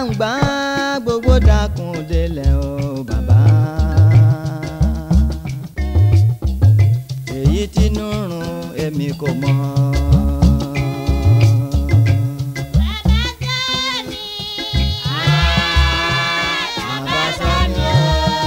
gbangba gbogbo dákun délẹ̀ o bàbá. èyí tínú rùn èmi kò mọ̀. Bàbá Sani o.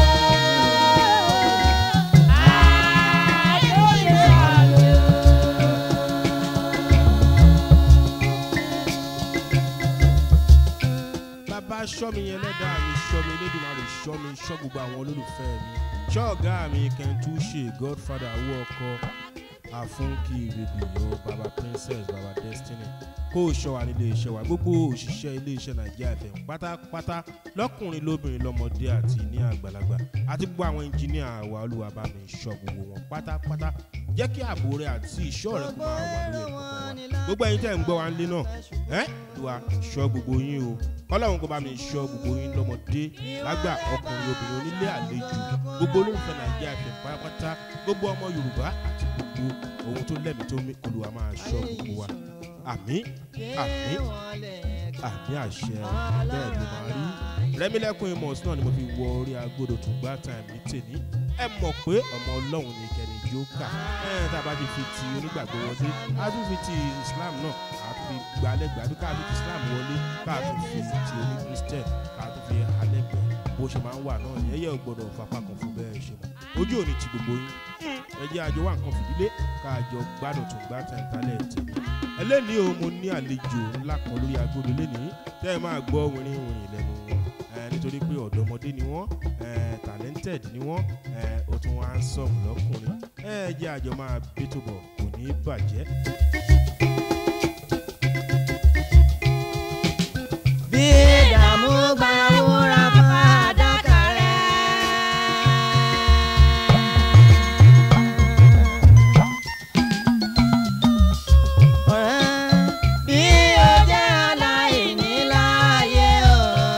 bàbá ṣọ́ mi yẹn lẹ́dàá mi ṣọ́ mi elédùnmarè ṣọ́ mi ṣọ́ gbogbo àwọn olólùfẹ́ mi ṣọ́ ọ̀gá mi kẹ́ntúṣe godfather owó ọkọ àfúnkì rèdíò baba princess baba destiny kó o ṣọ́ wa nílé iṣẹ́ wa gbogbo òṣìṣẹ́ ilé iṣẹ́ nàìjíríà fm pátápátá lọ́kùnrin lóbìnrin lọ́mọdé àti ní àgbàlagbà àti gbogbo àwọn ẹnjìníà wa olúwa bá mi ṣọ́ gbogbo wọn pátápátá jẹ́ kí ààbò rẹ àti ìṣọ́ rẹ kó máa wà lórí ẹ̀kọ́ wa gbogbo ẹ̀yin tẹ́ ń gbọ́ wa nílé náà ẹ́ ìwà ṣọ́ gbogbo yín o ọlọ́run kó bá mi ṣọ́ gbogbo yín lọ́mọdé lágbà ọkùnrin obìnrin onílé àlejò gbogbo olólùfẹ́ nàìjíríà fẹ́ pátápátá gbogbo ọmọ yorùbá àti gbogbo ohun tó lẹ́mìí tó mí olùwà máa ṣọ́ gbogbo wa àmín àmín àmín àṣẹ bẹ́ẹ̀ ló máa rí rẹ́mílẹ́kùn amos náà ni mo fi wọ orí agbódò tó gbá time ní tèmi ẹ mọ̀ pé ọmọ ọlọ́run ní kẹ́ni jókà ẹ̀ tá a bá ti fi ti onígbàgbọ́ wọlé a tún fi ti islam náà a tún fi gbalẹ́gbẹ̀ẹ́ àbí ká fi ti islam wọlé ká tún fi ti oní christian ká tún fi alẹ́gbẹ̀ẹ́ bó ṣe máa ń wà náà yẹ́yẹ́ ò gbọ́dọ̀ fapá kan fún bẹ́ẹ̀ ṣe mọ́ ojú òní ti gbogbo yín ẹ jẹ́ àjọ wà nǹkan fìdílé ká àjọ gbádùn tó gbá tẹ̀ tálẹ̀ tèmi ẹlẹ́ni o mo ní àlejò ńlá kan lórí agbódo lẹ́nìí tẹ́ ẹ máa gbọ́ wìnrin wìnrin lẹ́nu wọn ẹ nítorí pé ọ̀dọ́mọdé ni wọ́n ẹ talented ni wọ́n ẹ ó tún wá ń sọ̀mù lọ́kùnrin ẹ jẹ́ àjọ máa bẹ́tò bọ̀ kò ní í bàjẹ́. bí ìdààmú gba wúrà fàdákà rẹ̀. ọ̀rẹ́ bí ó jẹ́ aláìní láàyè o.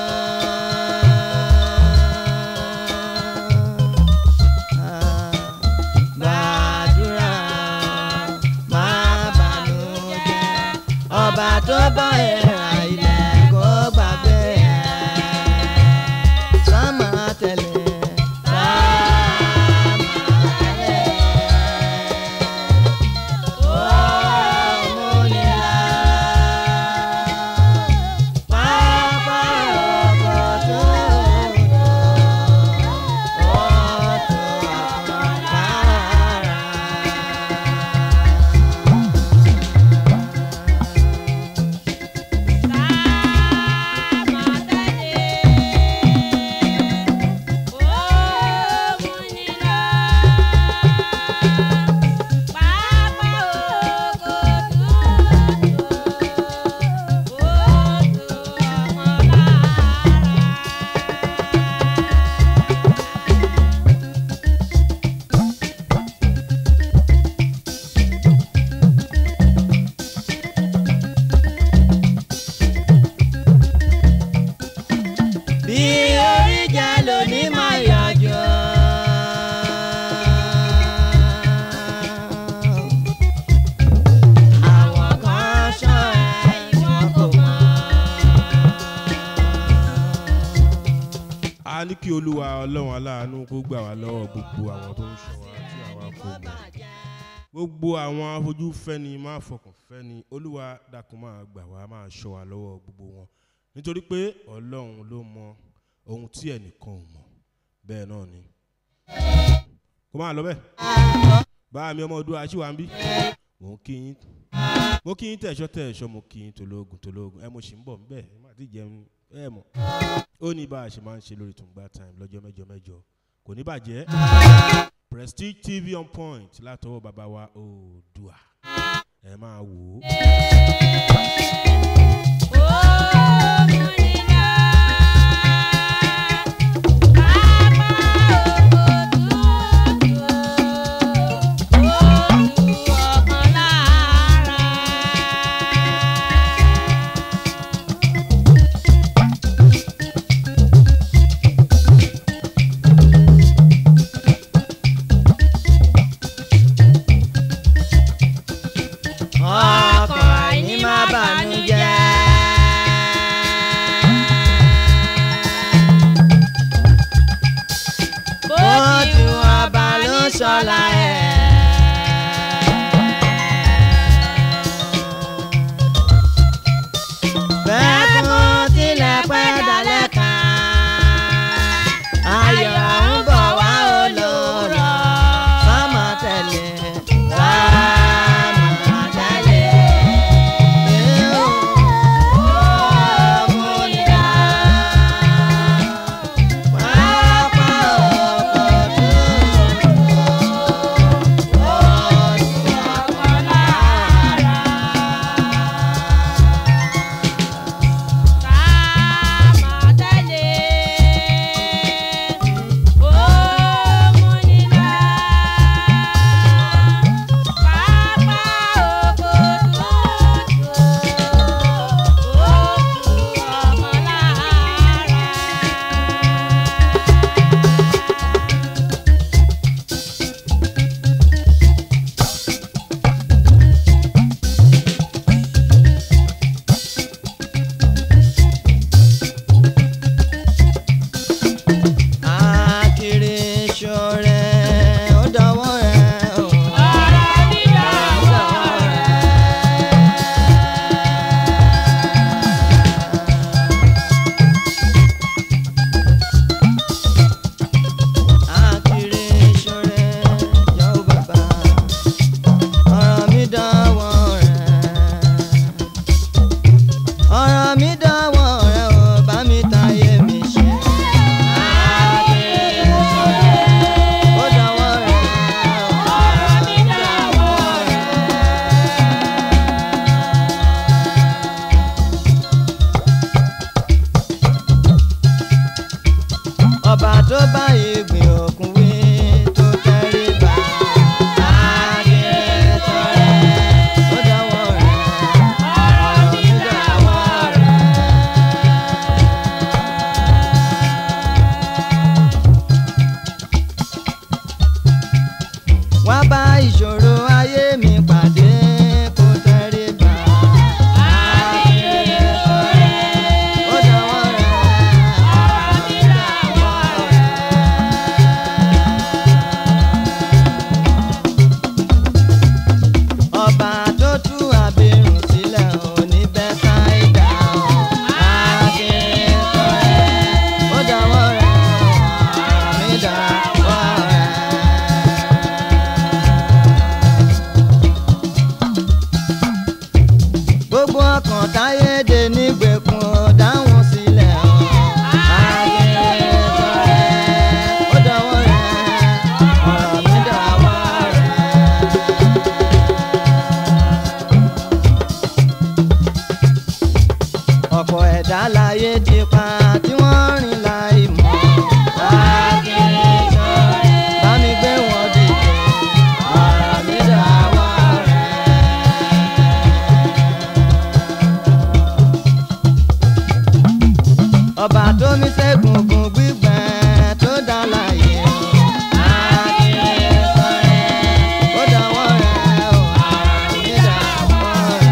gbàdúrà má bànújẹ́ ọba tó bọ́ ẹ̀rà ilẹ̀ kó gbàgbé ẹ̀. sámà tẹ̀lé sámà tẹ̀lé. ó múnira. pápá ọkọ̀ tó dùn. ó tó àpọ̀lára. bí orí jẹ́ lóní máa yọjọ́. àwọn kan ṣọ́ ẹ ìwọ̀n kò mọ̀. a ní kí olúwa ọlọ́run aláàánú kó gbà wá lọ́wọ́ gbogbo àwọn tó ń ṣọ́ wa tí àwa kò mọ̀ gbogbo àwọn afojúfẹ́ni máa fọkàn fẹ́ni olúwa dákun máa gbà wá máa ṣọ́ wa lọ́wọ́ gbogbo wọn nítorí pé ọlọ́run ló mọ ohun tí ẹnìkan ò mọ̀ bẹ́ẹ̀ náà ni kó máa lọ bẹ́ẹ̀ bá mi ọmọ ọdún aṣíwá ń bí mò ń kí yín mo kí yín tẹ̀sọ́ tẹ̀sọ́ mo kí yín tológun tológun ẹ mo sì ń bọ̀ nbẹ̀ ẹ má ti jẹun ẹ mọ̀ ó ní bá a ṣe máa ń ṣe lórí tùǹgbà time lọ́jọ́ mẹ́jọ mẹ́jọ kò ní bàjẹ́ prestige tv on point látọwọ́ bàbá wa oòdùà ẹ máa wò ó. ọkọ̀ àìní má bànújẹ́. ọ̀la ẹ̀. bẹ́ẹ̀ fún tilẹ̀ pẹ́ dalẹ̀ kan ayọ̀ ń bọ̀ wá olóró sámà tẹ̀lé sámà tẹ̀lé. Akiri ṣọ̀rẹ́ ó dọwọ́ rẹ̀ o. Akiri ṣọ̀rẹ́ yọ bàbá ọ̀rọ̀ mi dọwọ́ rẹ̀. ọ̀rọ̀ mi dọwọ́ rẹ̀ o bá mi táyé mi ṣe. Akiri ṣọ̀rẹ́ ó dọwọ́ rẹ̀ o. ọ̀rọ̀ mi dọwọ́ rẹ̀. ọba tó bá ìgbìn òkun wí tó tẹrí ba Akiri ṣọ̀rẹ́ ó dọwọ́ rẹ̀ ọ̀rọ̀ mi dọwọ́ rẹ̀. wá bá ìṣòro ayé mi pàdé kó tẹrí ba Akiri ṣọ̀rẹ́ ó dọwọ́ rẹ̀ ọ̀rọ̀ mi dọwọ́ rẹ̀. ọba tó tú àbírùn sílẹ̀ ò ní bẹ́ sáìdá o. Akiri ṣọ̀rẹ́ ó dọwọ́ rẹ̀ ọ̀rọ̀ mi dọwọ́ rẹ̀. gbogbo ọkàn táyé dé nígbèkùn ó dáhùn sílẹ̀ o. Akiri ṣọ̀rẹ́ ó dọwọ́ rẹ̀ ọ̀rọ̀ mi dọwọ́ rẹ̀. ọ̀pọ̀ ẹ̀dá láyé ti pa tí wọ́n rìn láì mọ̀. Akiri ṣọ̀rẹ́ bá mi gbé wọn dìde ọ̀rọ̀ mi dọwọ́ rẹ̀. ọba tó mi ṣẹ́gun gun gbígbẹ́ tó dá láyé o. Akiri ṣọ̀rẹ́ ó dọwọ́ rẹ̀ o ọ̀rọ̀ mi dọwọ́ rẹ̀.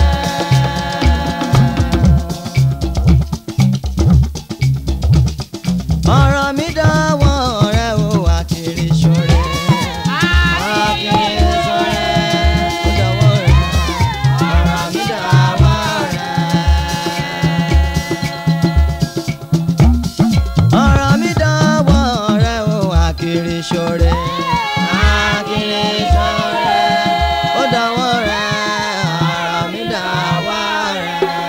ọ̀rọ̀ mi dọ́wọ́ rẹ o Akiri ṣọ̀rẹ́. Akiri ṣọ̀rẹ́ ó dọ́wọ́ rẹ ọ̀rọ̀ mi dọ́wọ́ rẹ. ọ̀rọ̀ mi dọ́wọ́ rẹ o Akiri ṣọ̀rẹ́. Akiri ṣọ̀rẹ́ ó dọ́wọ́ rẹ ọ̀rọ̀ mi dọ́wọ́ rẹ.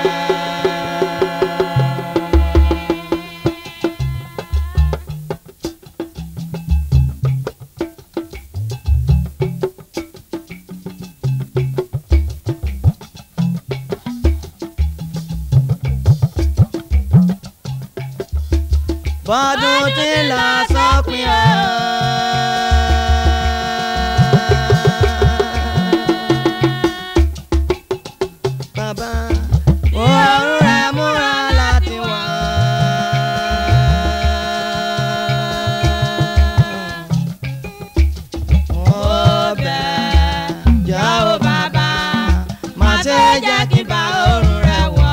bọ́dún tí ń lọ sópin o. bàbá òórùn rẹ̀ múra láti wá. mo bẹ̀ jọ̀wọ́ bàbá má ṣe jẹ́ kí n bá òórùn rẹ̀ wọ̀.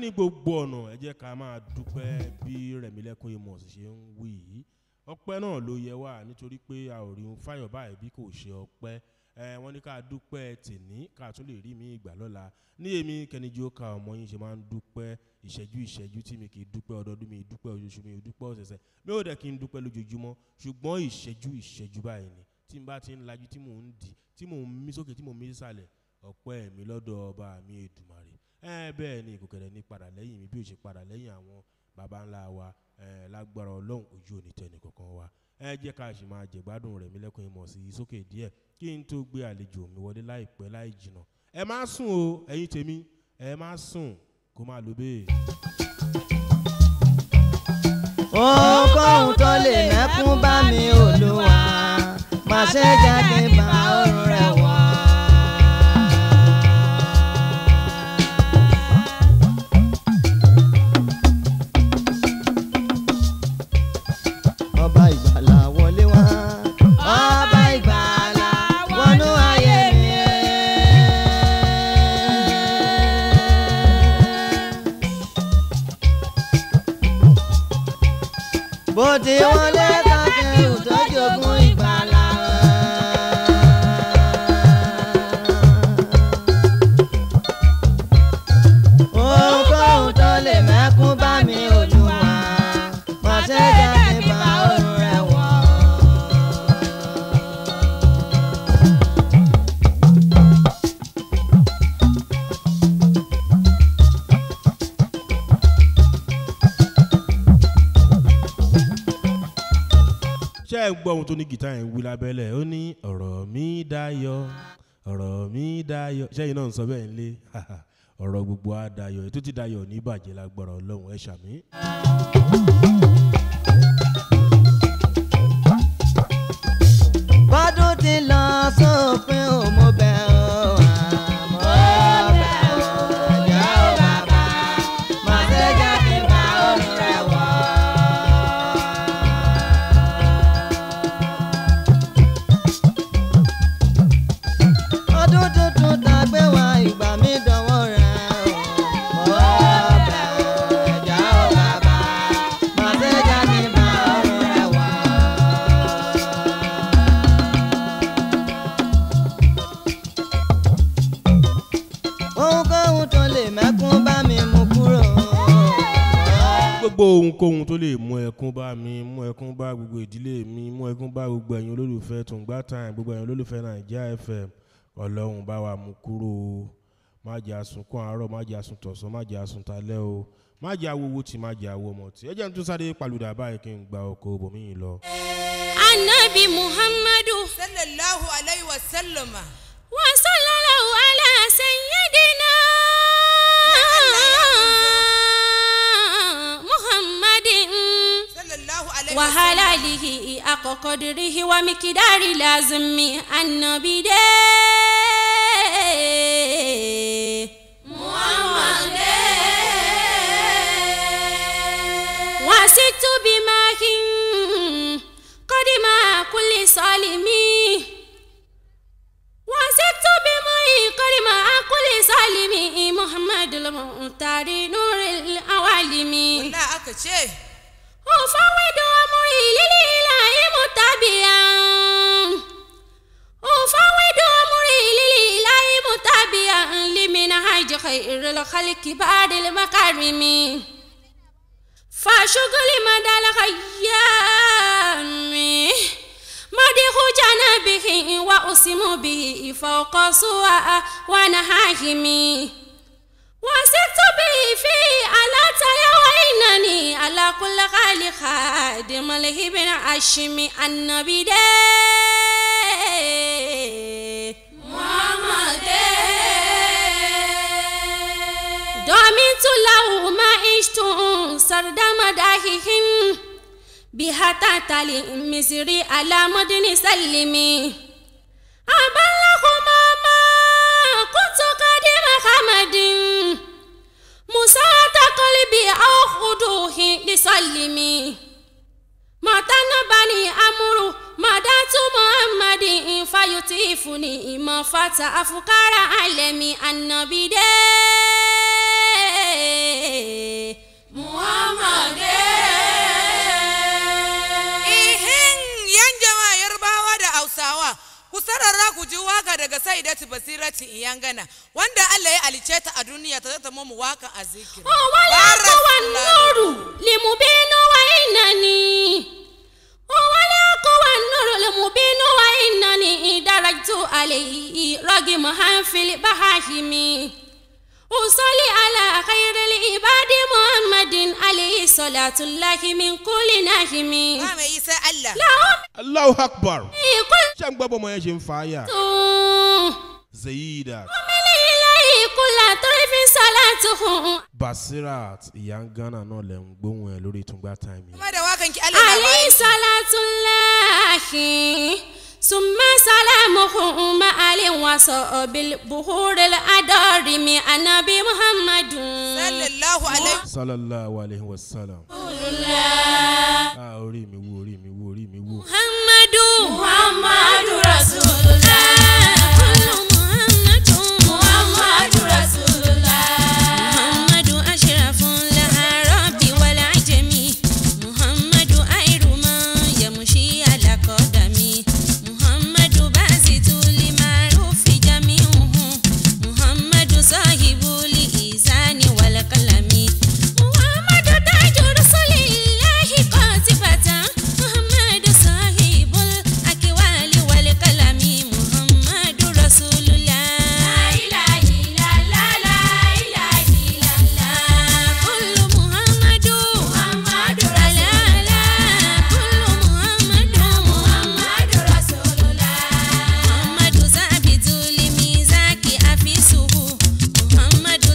ní gbogbo ọ̀nà ẹ jẹ́ ká máa dúpẹ́ bí rẹ̀mílẹ́kùn amos ṣe ń wí yìí ọpẹ́ náà ló yẹ wá nítorí pé a ò rí ohun fáyọ̀ báyìí bí kò ṣe ọpẹ́ ẹ wọ́n ní ká dúpẹ́ tèní ká tún lè rí mi ìgbà lọ́la ní èmi kẹnijì ó ka ọmọ yín ṣe máa ń dúpẹ́ ìṣẹ́jú ìṣẹ́jú tí mi kì í dúpẹ́ ọdọọdún mi dúpẹ́ oṣooṣù mi dúpẹ́ ọ̀sẹ̀sẹ̀ mi ò dẹ̀ kí n dúpẹ́ lójoojúmọ́ ṣùgbọ́n ìṣẹ́jú ìṣẹ́jú báyìí ni tí n bá ti ń lajú tí mò ń dì tí mò ń mí sókè tí mò ń mí sísàlẹ̀ ọpẹ́ mi lọ́dọ̀ ọba mi èdùmàrè ẹ bẹ́ẹ̀ ni ìkòkẹ̀rẹ̀ ní padà lẹ́yìn mi bí ó ṣe padà lẹ́yìn àwọn baba ńlá wa ẹ lágbára ọlọ́run ojú òní tẹnì kankan wa ẹ jẹ́ ká sì máa jẹ̀gbádùn rẹ̀ mí lẹ́kùn ìmọ̀ sí sókè díẹ̀ kí n tó gbé àlejò mi wọlé láìpẹ́ láì jìnà ẹ má sùn o ẹ̀yin tèmi ẹ má sùn kó má lo bẹ́ẹ̀. ohunkóhun tó lè mẹ́kún bá mi olúwa má ṣe jẹ́ kí n bá ọrùn rẹ̀ wọ̀. ọba ìgbàlà wọlé wá. ọba ìgbàlà wọnú ayé mi. bó ti wọlé kákẹ́ òtọ́jú ogún ìgbàlà. ohunkóhun tó lè mẹ́kún bá mi olúwa má ṣe jẹ́ kí n bá ọrùn rẹ̀ wọ̀. ṣé ẹ gbọ́ ohun tó ní gìtá yẹn wí lábẹ́lẹ̀ ó ní ọ̀rọ̀ mi dayọ̀ ọ̀rọ̀ mi dayọ̀ ṣẹ́yìn náà ń sọ bẹ́ẹ̀ nílé ọ̀rọ̀ gbogbo á dayọ̀ ètò tí dayọ̀ ní ìbàjẹ́ lágbára ọlọ́run ẹ ṣàmì. bọ́dún ti lọ sópin ò mo bẹ̀ ọ́ àmọ́ bẹ̀ ọ́ ẹ̀jẹ̀ ò bàbá má ṣe jẹ́ kí n bá ọrùn rẹ̀ wọ̀. ọdún tuntun tá a gbé wá ìgbà mi dánwò rẹ̀ ọ́ bẹ̀ ọ́ ẹ̀jẹ̀ ò bàbá má ṣe jẹ́ kí n bá ọrùn rẹ̀ wọ̀. ohunkóhun tó lè mẹ́kún bá mi mú kúrò. gbogbo ohunkóhun tó lè mú ẹkún bá mi mú ẹkún bá gbogbo ìdílé mi mú ẹkún bá gbogbo ẹ̀yin olólùfẹ́ tùǹgbà time gbogbo ẹ̀yin olólùfẹ́ nàìjíríà fm ọlọ́run bá wa mú kúrò o má jẹ́ àsunkún àárọ̀ má jẹ́ àsun tọ̀sán má jẹ́ àsun talẹ́ o má jẹ́ awowó tí má jẹ́ awó ọmọ tí ẹ jẹ́ n tún sáré palùdà báyìí kí n gba ọkọ̀ bòmíì lọ. anabi muhammadu sallallahu alayhi wa sallam. wa sallallahu ala sayyidina muhammadin sallallahu alayhi wa wa sallam. halalihi akọkọdirihi wa mikidari lazimi anabi de. muhammadu wasitu bimahin kodima kuli salimi wasitu bimahin kodima kuli salimi muhammadu mutari nuril awalimi. Wallahi aka ce. أفوض أمري للإله متبعا أفوض أمري للإله متبعا لمنهج خير الخلق بعد المكارم فشغل مدى الخيام مدح جنبه وأسم به فوق سوى ونهاهم وسرت به في على تيا وإنني على كل خال خادم له بن عشم النبي ده محمد دمت له ما عشت سرد مداحهم بها تتلي مصري على مدن سلمي أبلغ ما كنت قديم حمد مساعد قلبي أو خدوه لسلمي متى بني أمر مدات محمد فيطيفني ما فتى أفكار عالمي النبي ده dairati basirati iyangana wanda Allah ya alice ta a duniya ta zata mu wakan a zikiri wala kowa nuru limubinu wa inani wala kowa nuru limubinu wa inani darajtu alayhi ragim hanfil bahashimi usali ala khairil ibadi muhammadin alayhi salatu llahi min kulli nahimi ba mai yi sai Allah lahum allahu akbar kul ṣé ń gbọ́ bọ́mọ yẹn ṣe ń fa àyà tun zayidat min ilahi kulla turfin salatuhu basirat ìyá ń gánà náà lẹ̀ ń gbóhùn ẹ̀ lórí ìtúngbà táìmì kuma da wakan ki Allah na عليه bayan ki. صلاة الله ثم سلامه مع وصحب البحور الأدار من النبي محمد sallallahu alaihi sallallahu alayhi wa sallam ah orí mi wú orí mi wú orí mi wú محمد محمد رسول الله محمد محمد رسول الله محمد أشرف الأعراب والعجم محمد خير من يمشي على قدمه محمد باسط لمعروف جميعه محمد صاحب الإحسان والقلم محمد تاج رسول الله قاطبة محمد صاحب الأكوال والقلم محمد رسول الله لا إله إلا الله لا إله إلا الله كل محمد محمد رسول الله كل محمد محمد رسول الله محمد ثابت لميزاك أفيسه محمد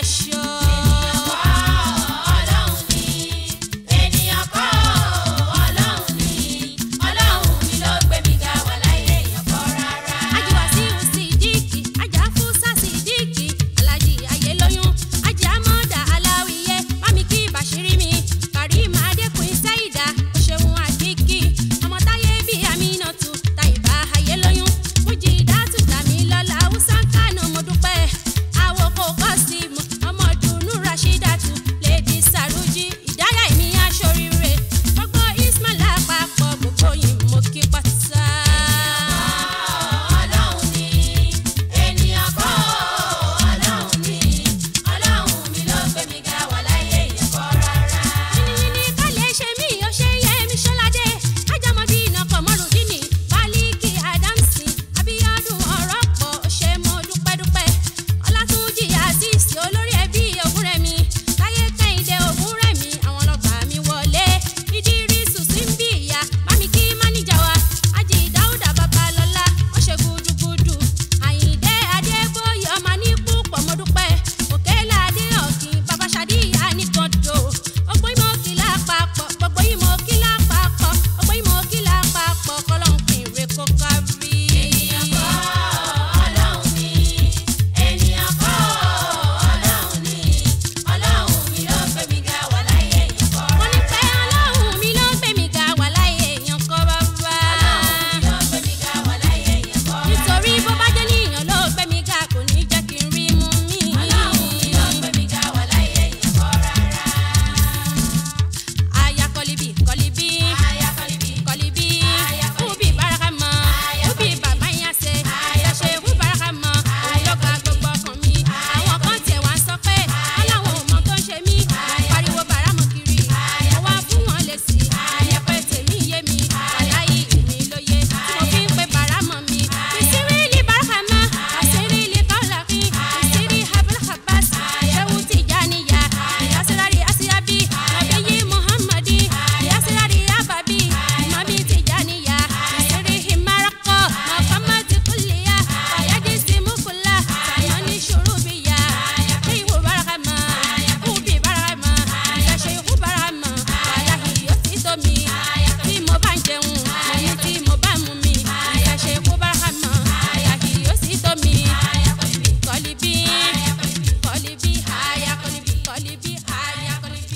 aṣọ. Ọlọ́run ni, ènìyàn kọ́ Ọlọ́run ni, Ọlọ́run mi ló gbé mi ga wà láyé èèyàn kọ́ rárá. ajiwa sí sídìkì ajá fúsà sídìkì alájí ayélóyún ajá amọ́dà aláwìyé mami kí bàṣírí mi kàrímà adékùn sẹ́yìdá òṣèwọ̀n àdìkì ọmọ táyé bí aminatu tàyíbá ayélóyún fújì dátù tàmí lọ́la haúsá kánú mo dúpẹ́ àwòkọ́ kọ́sìmù ọmọ dùnú rashidatu lèdí sàrújì ìdáyà ìmí aṣoríire gbogbo ismail àpapọ̀ gbogbo yìí mo kí pátá. Ọlọ́run ni, ènìyàn kọ́ Ọlọ́run ni, Ọlọ́run mi ló gbé mi ga wà láyé èèyàn kọ́ rárá. yìnyín ká lè ṣe mí ó ṣe yẹ mí ṣọládé ajámọdé iná kọmọrùdínì wálíkì ádámsì abíọ́dún ọ̀rọ̀ pọ̀ ó ṣe mo dúpẹ́dúpẹ́ ọlátúnjì àṣìṣe olórí ẹbí ògúnrẹ̀mí táyé kẹ́hìndé ògúnrẹ̀mí àwọn ọlọ́gbà mi wọlé ìdírísù símbì ìyá bámi kí máníjà wa ájì dáúdà babalọ́lá ó ṣe gúdúgúdú àyìndé adébóyè ọmọ ní púpọ̀ mo dúpẹ́ òkèlè adé ọ̀kìn bàbá ṣadíyà nìkan dò ọgbọ ìmọ̀ kí lápapọ̀ gbogbo ìmọ̀ kí lápapọ̀ ọgbọ ìmọ̀ kí lápapọ̀ kọlọ́nkìn rẹ̀ kó kárí. Ènìyàn kọ́ Ọlọ́run ni, ènìyàn kọ́ Ọlọ́run ni, Ọlọ́run mi ló gbé mi ga wà láyé èèyàn kọ́ mo ní rárá. pé ọlọ́run mi ló gbé mi ga wà láyé èèyàn kọ́ bàbá. Ọlọ́run mi ló gbé mi ga wà láyé èèyàn kọ́ rárá. nítorí bó bá jẹ́ níyàn ló gbé mi ga kò ní jẹ́ kí n rí mú mi. Ọlọ́run mi ló gbé mi ga wà láyé èèyàn kọ́ rárá. aya kọlibi kọlibi Aya kọ́líbí, kọlibi Aya kọlibi. ubi barahama Aya ubi kọlibi. bàbá yẹn ṣe Aya ṣe ubi barahama òun ló gba gbogbo ọkàn mi àwọn kan tiẹ̀ wá sọ pé ọlọ́run ò mọ tó ń ṣe mí mo pariwo bàrámù kiri mo wá fún wọn lè sí ìyẹn pé tèmi yé mi aláyé ìmí lóye tí mo fi ń pe bàrámù mi ìsírílì barahama àṣírílì kọ́lákì ìsírí abúlé-habas ṣẹ́wù tìjànìyà ìyásílárí àṣíyábí nàbíyí muhammadi ìyásílárí àbàbí ìmọ̀bí tìjànìyà ìsírí himarakọ mọ̀kànmọ́tì kùlìyà ọ̀yájí símúkùlà sàyọ́ní ṣùrùbíyà ìwò barahama kúbi barahama ìyàṣẹ́ ìkú barahama wàláhì yóò ti tó mi tí mo bá ń jẹun mo ní tí mo bá mú mi ìyàṣẹ́ ìkú barahama wàláhì yóò ti tó mi kọ́líbí kọ́líbí àyà kọ́líbí kọ́líbí àyà kọ́líbí.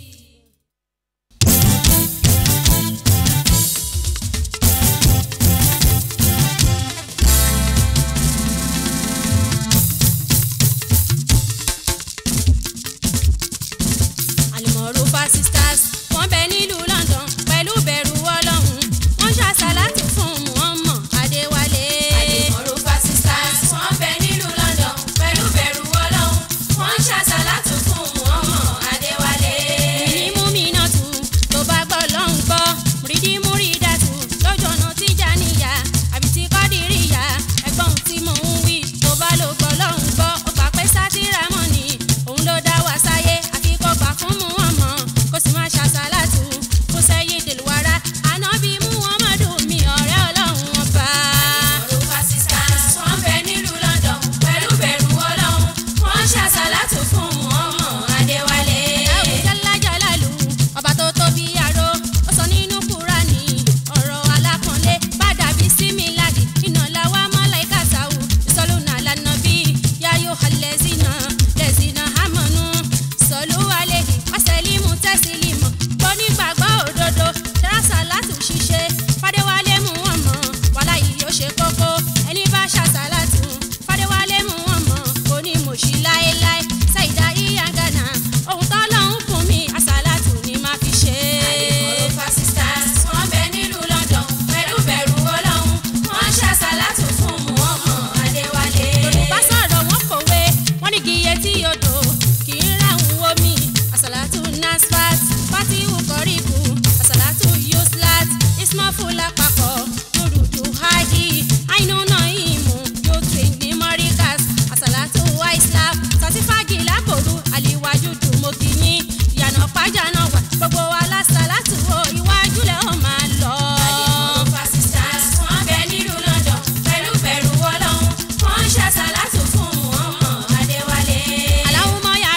àlùmọ̀rúfà sisters wọ́n bẹ nílùú London pẹ̀lú bẹ̀rù ọlọ́run wọ́n ṣàṣàlátù fún Muhammad Adéwálé. Àdìmọ̀rúfà sisters, wọ́n bẹ nílùú London pẹ̀lú bẹ̀rù Ọlọ́run. Wọ́n ń ṣàṣàlátù fún Muhammad Adéwálé. ní múmínátù tó bá gbọ́ lọ́n gbọ́ múrídìí múrídàtù lójú ọ̀nà tíjà níyà àbí tí kọ́dìríyà ẹ̀gbọ́n tí mò ń wí tó bá ló gbọ́ lọ́n gbọ́ ó gbà pé sátìrà mọ́ ni òun ló dá wa sáyé àfi kó gbà fún Muhammad kó sì máa ṣàṣàlátù fún sẹ́yìn dèlúwárá ànábì Muhammadu mi ọ̀rẹ́ ọlọ́run ọba. Àdìmọ̀rúfà sisters, wọ́n bẹ nílùú London pẹ̀lú bẹ̀rù Ọlọ́run. Wọ́n ń ṣàṣàlátù fún Muhammad Adéwálé. Ẹ̀wù jálá jálálù, ọba tó tóbi àró, ó sọ nínú Kúránì, ọ̀rọ̀ alápọ̀nlé, bá dàbí símìládì, iná làwa mọ́láìka sáwù, ìsọlùnà lànà bí, yáyó halẹ́sìnà, lẹ́sìnà hámọ́nù, sọ̀lú àlehì, wàsẹ̀límù tẹ́sílímù, gbọ́ nígbàgbọ́ òdodo, dárásà látù ṣiṣẹ́, fàdéwálé mú wọn mọ̀, wàhálà yìí ó ṣe kókó, ẹni bá ṣàṣàlátù, fàdéwálé mú wọn mọ̀, kò ní mọ̀ṣí láéláé, ṣàìdá ìyá gánà, ohun tọ́lọ́hún fún mi, àṣàlátù ni má fi ṣe é. Àdìmọ̀rúfà sisters, wọ́n bẹ nílùú London pẹ̀lú bẹ̀rù Ọlọ́run. Wọ́n ń ṣàṣàlátù fún Muhammad Adéwálé. Yorùbá sọ̀rọ̀ wọn kòwe wọ́n ní kí iye tí odò kì í ráhùn omi àsàlátù nasfat fatihu kọ́ríkù àsàlátù yuslat ismafu lápapọ̀ lórúkú hadi àìnú náà ìmú yóò tún ní mọ́ríkàs àsàlátù waislap sàtífàgì lábòrú àlìwájú dùmọ̀kìyìn ìyànà pàjánà wà gbogbo wa lásàlátù o iwájú lẹ́ ọ̀ máa lọ. Àdìmọ̀rúfà sisters, wọ́n bẹ nílùú London pẹ̀lú bẹ̀rù Ọlọ́run. Wọ́n ń ṣàṣàlátù fún Muhammad Adéwálé. Allahumma ya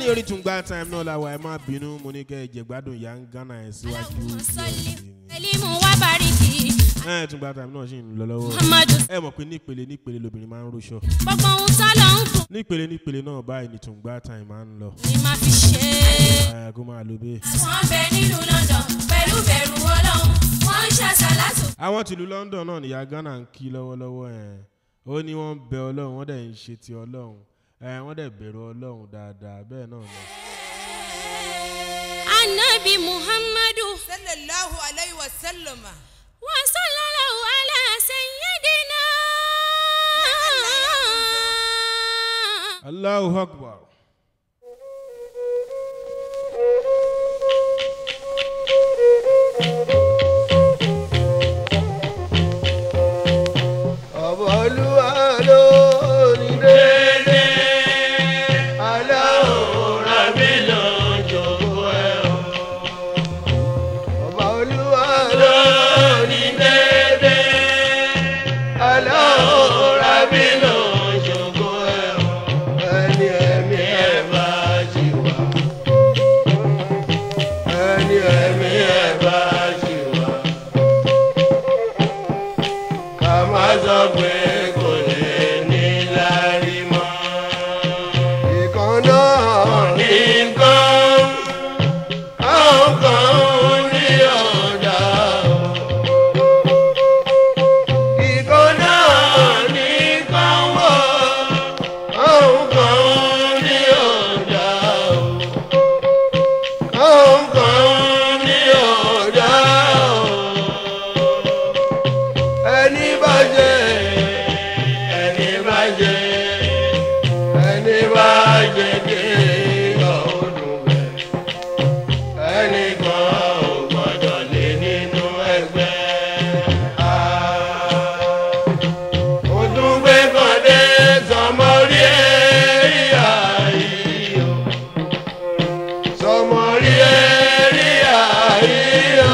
orí tún gba time náà la wà ẹ má bínú mo ní kẹ́ ẹ jẹ gbádùn ìyá ń gánà ẹ̀ síwájú Allahumma salli díẹ̀ sí i. salimu wa bariki ẹ tún gba time náà sì ń lọ lọ́wọ́ muhammadu ẹ mọ̀ pé nípele nípele lobìnrin máa ń róṣọ gbogbo ohun tọ́lọ̀ ń kù nípele nípele náà báyìí ní tún gba time máa ń lọ ni máa fi ṣe é. ẹ kó máa lo bẹ́ẹ̀. wọ́n bẹ nílùú london pẹ̀lú bẹ̀rù ọlọ́run wọ́n ń ṣàṣàlátù àwọn tìlú london náà nìyá ghana ń kí lọ́wọ́lọ́wọ́ ẹ̀ ó ní wọ́n ń bẹ ọlọ́run wọ́n dẹ̀ ń ṣe ti ọlọ́run ẹ̀ wọ́n dẹ̀ bẹ̀rù ọlọ́run dáadáa bẹ́ẹ̀ náà ni. anabi muhammadu sallallahu alayhi wa sallam wa sallallahu ala sayyidina. allahu akbar. ọ̀bọ̀ olúwa ló ní dédé aláwòrán mi ló ń jòkó ẹ̀ o. ọ̀bọ̀ olúwa ló ní dédé aláwòrán mi ló ń jòkó ẹ̀ o. ẹni ẹ̀mí ẹ̀ bá ṣì wà. ẹni ẹ̀mí ẹ̀ bá ṣì wà ká má sọ pé kò lè ní lárí mọ́. ìkan náà ní nǹkan àwọn kan ní ọ̀dà o. ìkan náà ní nǹkan wọ̀ àwọn kan ní ọ̀dà o. àwọn kan ní ọ̀dà o ẹni bá jẹ ẹni bá jẹ ẹni bá jẹ kí ọdún bẹ ẹni kan ò gbọdọ̀ lé nínú ẹgbẹ́. Òdùngbé kan dé sọmọrí ẹ̀ríyà yìí o. Sọmọrí ẹ̀ríyà yìí o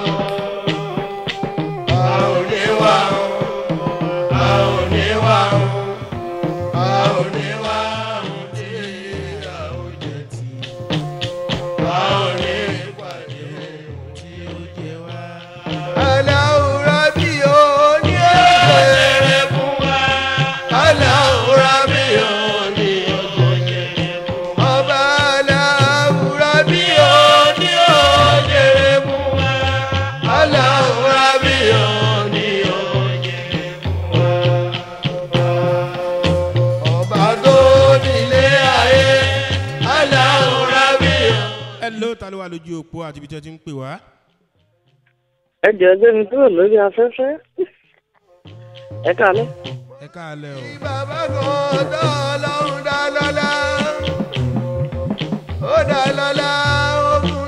a ò ní wá o a ò ní wá o a ò ní wá o tí a ò jẹ tí a ò ní pàdé o tí ó jẹ wá. aláwòrán bí o ní ọ̀sẹ̀ fún wa aláwòrán bí o ní ọ̀sẹ̀ fún wa ọba aláwòrán bí o ní ọ̀sẹ̀ fún wa aláwòrán bí o ní ọ̀sẹ̀ fún wa ọba tó nílé ayé aláwòrán bí o. ẹ ló ta ló wà lójú òpó àti ibi tí ẹ ti ń pè wá. ẹ jẹ́ ẹgbẹ́ mi kúrò lórí afẹ́fẹ́ ẹ káalẹ́. ẹ káàlẹ́ o. bàbá kan tó ọlọ́run dá lọ́lá ó dá lọ́lá ó fún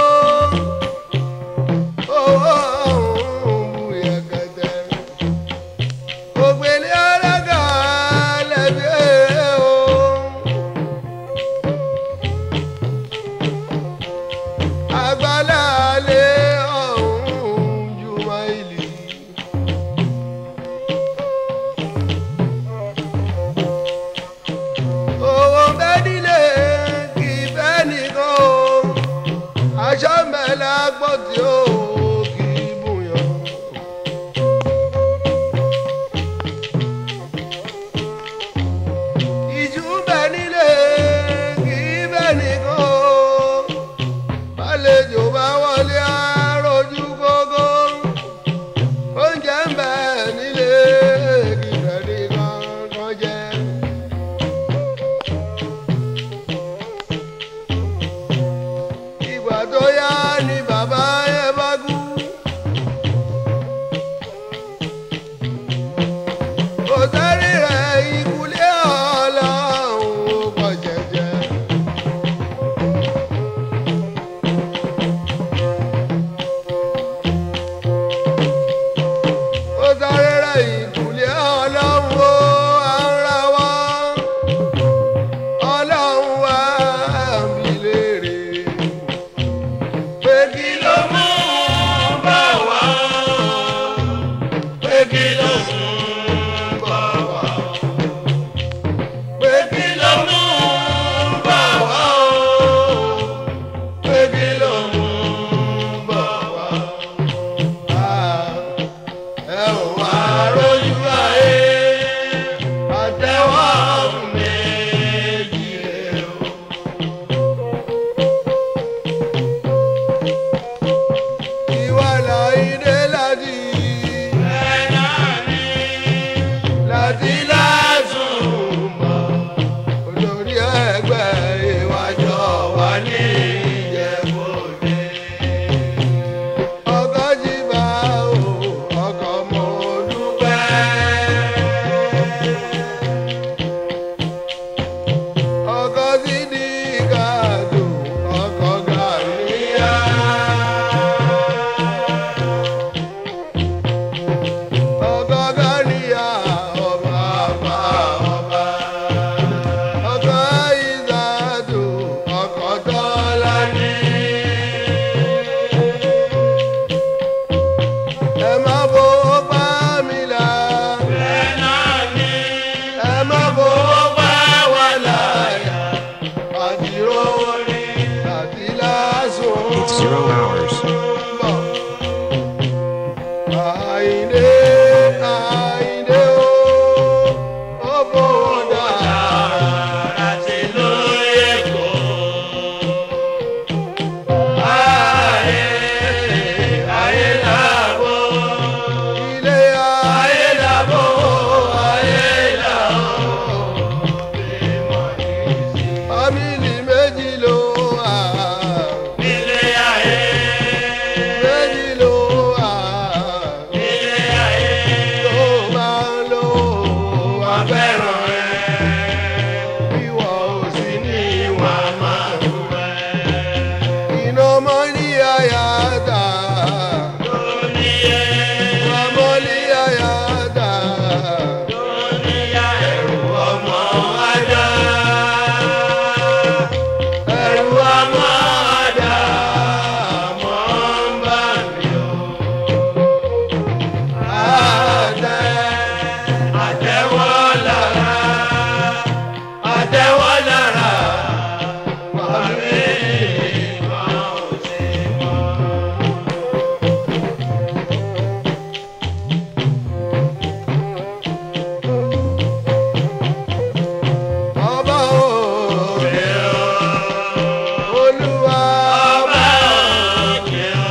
lówó owó ọ̀hún bu yẹ̀kẹ̀tẹ̀ ògbélé ọlọ́gà lẹ́bí o. àgbàlá lé ọ̀hún ju máìlì. owó zero hours. Àyìndé Àyìndé o, ó bòdà àti lóye kò. Ayé ayé làbò. Ilé ayé làbò, ayé làbò. Fámìlì méjì ló wà. Ilé ayé méjì ló wà. Ilé ayé tó máa ń lò wá fẹ́ràn rẹ̀. Ìwọ ò sí ní ìwà máa ń rẹ̀. Iná mọ́ ní àyà dà. Ọmọ ní àyà dà. Ẹ̀rù ọmọ ajá. Ẹ̀rù ọmọ ajá. Mọ̀ ń bà mí o. Àtẹ àtẹwọ́ lára. Àtẹwọ́ lára. Wàmí kan ò sí mọ́. Ọba òkè o, Olúwa ọba òkè o,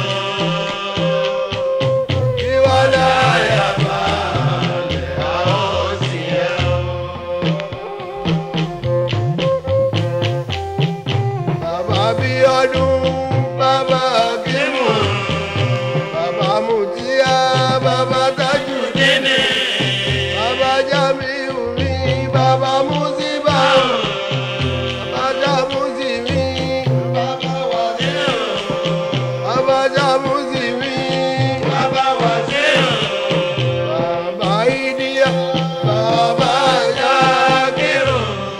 ìwọ láyà balẹ̀ àwọn òsì ẹ̀ o. Bàbá bí ọdún, bàbá bímọ, bàbá mùtíá, bàbá tájù dínì, bàbá jámíù mi, bàbá músíbà, bàbá jámúsì mi, bàbá wàsíù, bàbá jámúsì mi, bàbá wàsíù, bàbá ìdíyà, bàbá jákèrò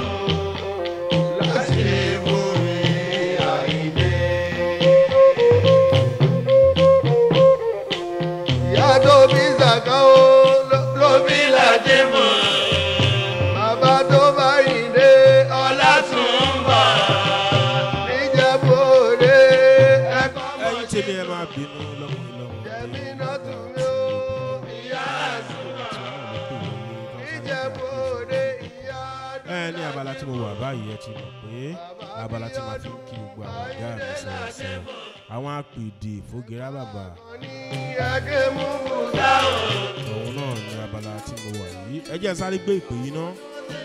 láti mú mi àìdé. Ìyá tó bí Zàká o ló- ló bí Láti mọ̀. Bàbá tó bá ìdè ọlá tún ń bọ̀. Níjẹ̀bú òde ẹ̀kọ́ mọ̀ ẹyin tèmi ẹ máa bínú lọkùnrin lọwọ Jẹ̀mí náà tún mí o, ìyá àsùnwọ̀n. Níjẹ̀bú òde ìyá ẹ ní abala tí mo wà báyìí ẹ ti mọ̀ pé abala tí màá fi ń kí gbogbo àwọn ọ̀gá mi sọ̀rọ̀ sọ̀rọ̀ àwọn apèdè fògèrà bàbà ní ẹgbẹ́ mú bùdá o. òun náà ní abala tí mo wà yìí ẹ jẹ́ sáré gbé ìpè yìí ná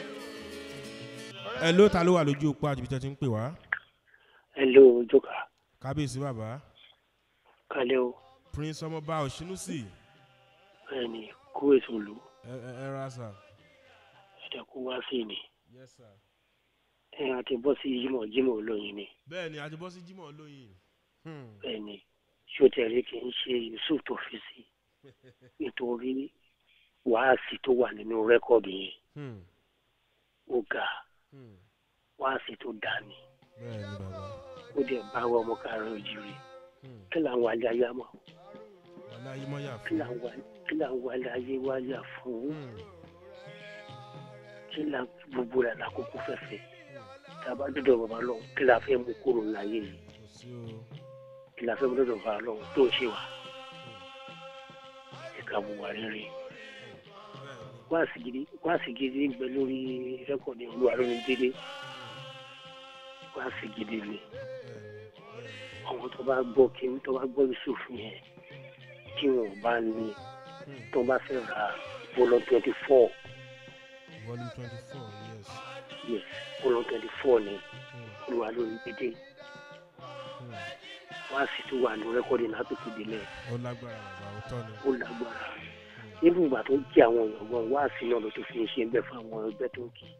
ẹ ló ta ló wà lójú òpó àti ibi tẹ́ ti ń pè wá hello joka kábíyèsí bàbá kalẹ o prince ọmọọba òṣínúsì ẹni kó èso lò ẹ ẹ ẹ ra sà. ẹdẹ kó wá sí ni yes sir. ẹ àti bọ́ sí jimoh jimoh olóyin ni bẹ́ẹ̀ ni àti bọ́ sí jimoh lóyìn. Hmm. ẹni sotẹ̀rí kì í ṣe yusuf tó fi sí nítorí wàásì tó wà nínú rẹ́kọ̀dù yẹn Hmm. ó ga Hmm. wàásì tó dání bẹ́ẹ̀ ni bàbá. ó dẹ̀ bá wa ọmọ káàárọ̀ òjìrì Hmm. kí là ń wá ayé mọ̀ wàhálà yìí mọ́ yà kí fún. là ń wá kí là ń wá ayé wáyà fún Hmm. kí là gbogbo rẹ̀ lákòókò fẹ́fẹ́ tàbá dọ̀dọ̀ bàbá lọ kí là fẹ́ mú kúrò láyé yìí kò sí o. kí la fẹ́ mú dọ̀dọ̀ bàbá lọ tó ń ṣe wá ẹ̀ka bùwà rere bẹ́ẹ̀ ni. wáàsì gidi wáàsì gidi ń bẹ lórí rẹ́kọ̀dì olúwa lórí dédé wáàsì gidi ni bẹ́ẹ̀ ni. bẹ́ẹ̀ ni. àwọn tó bá gbọ́ kí tó bá gbọ́ yusuf yẹn tí wọn ò bá ní Hmm. tó bá fẹ́ ra bọ́lọ̀ twenty four volume twenty four yes. yes bọ́lọ̀ twenty four ni Hmm. olúwa lórí dédé Hmm. wáàsì tó wà ní rẹ́kọ̀dì látòkè délẹ̀ ó lágbára bàbá ó tọ́ ni. ó lágbára nínú ìgbà tó ń kí àwọn èèyàn gan wáàsì náà ló tó fi ń ṣe bẹ́ẹ̀ fún àwọn ẹgbẹ́ tó ń kí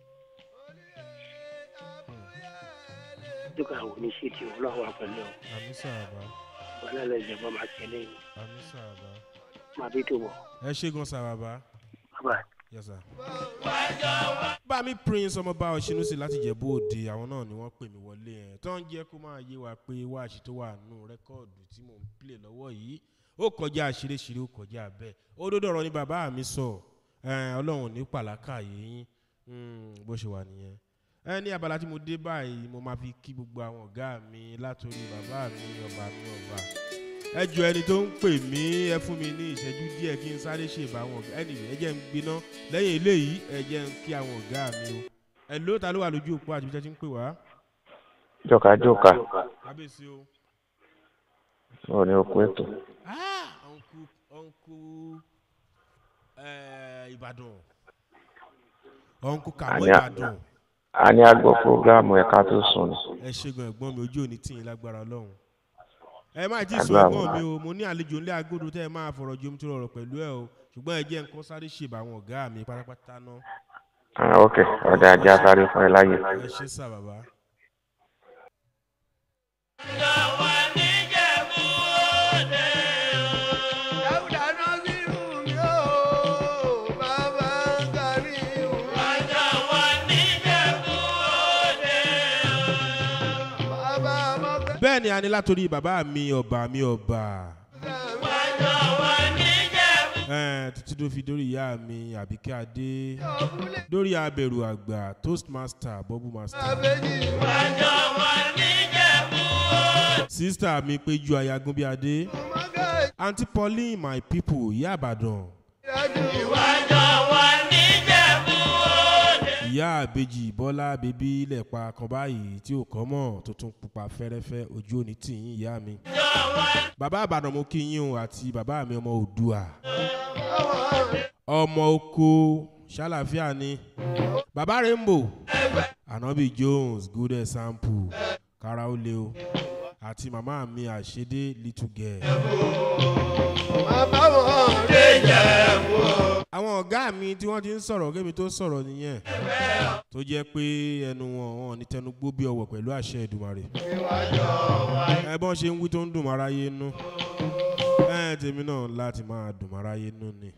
dúkà àwọn oníṣètì ọlọ́wọ́ àpẹẹrẹ ọ àmì sàbà balẹ̀ ìjọba máa tẹ̀lé yìí àmì sàbà. máa bí tó wọ̀ ẹ ṣe gan sàbàbà. bàbá yes sir. bámi prince ọmọọba ọ̀ṣinúsì láti jẹ̀bú òde àwọn náà ni wọ́n pè mí wọlé ẹ̀ tó ń jẹ́ kó máa yé wa pé wáàṣì tó wà nù rẹ́kọ̀dù tí mò ń play lọ́wọ́ yìí ó kọjá àṣíríṣírí ó kọjá bẹ́ẹ̀ ó dódò ọ̀rọ̀ ni bàbá mi sọ ẹ̀, ọlọ́run ò ní pàlákà yín bó ṣe wà nìyẹn ẹ ní abala tí mo dé báyìí mo máa fi kí gbogbo àwọn ọ̀gá mi látòrí bàbá mi ọba mi ọba ẹ jọ ẹni tó ń pè mí ẹ fún mi ní ìṣẹ́jú díẹ̀ kí n sáré ṣèbá àwọn ọ̀gá ẹnì ẹ jẹ́ ń gbiná lẹ́yìn eléyìí ẹ jẹ́ ń kí àwọn ọ̀gá mi o ẹ ló ta ló wà lójú òpó àti bíjẹ́ tí ń pè wá jọka jọka kábíyèsí o. ò ní okun ètò Ah, uncle uncle eh, Ìbàdàn uncle Kàmọ́ Àní à- Ìbàdàn a ní agbọ́ fúrógámù ẹ̀ka tó sùn ni ẹ ṣègùn ẹ̀gbọ́n mi ojú òní tì yín lágbára Ọlọ́run ẹ má tí ì sọ Àdúrà ẹ̀gbọ́n wa. mi o mo ní àlejò ńlẹ̀ agodo tẹ́ ẹ máa fọ̀rọ̀ jomi tó rọrọ̀ pẹ̀lú ẹ o ṣùgbọ́n ẹ jẹ́ nǹkan sáré ṣèbà àwọn ọ̀gá mi pátápátá náà Ah, ok ọ̀dà ajá sáré fún ẹ láyè. ẹ ṣe sà bàbá. Dáúdà náà sí mi ó, bàbá kárí o. Bàbá mọ́kẹ́ bẹ́ẹ̀ ni a ní látòrí bàbá mi ọba mi ọba Eh, títí tó fi dórí ìyá mi àbíkẹ́ adé ọ̀bùnlé lórí abẹ̀rù àgbà toastmaster bubble master àbẹ́jì. sista mi péjú ayagun bí adé Mọ́kẹ́ aunty pauline my people ìyá àbàdàn ìyájú. ìyá àbejì bọ́lá bébí lẹ́pa kan báyìí tí ò kọ́ mọ̀ tó tún pupa fẹ́rẹ́fẹ́ ojú òní tìyín ìyá mi bàbá àbàdàn mo kí yín o àti bàbá mi ọmọ òdua ọmọ oko ṣàlàfíà ni bàbá rainbow anabi jones good example kára ó lé o àti màmá mi àṣedé little girl. Bàbá wọn lè jẹ́ mú o. àwọn ọ̀gá mi tí wọ́n ti ń sọ̀rọ̀ kémi tó sọ̀rọ̀ nìyẹn tó jẹ́ pé ẹnu wọn wọn ní tẹnu gbó bí ọwọ́ pẹ̀lú àṣẹ ìdùmarè ẹ bọ́n ṣe ń wí tó ń dùn máráyé nú ẹ tèmi náà láti máa dùn máráyé nú ni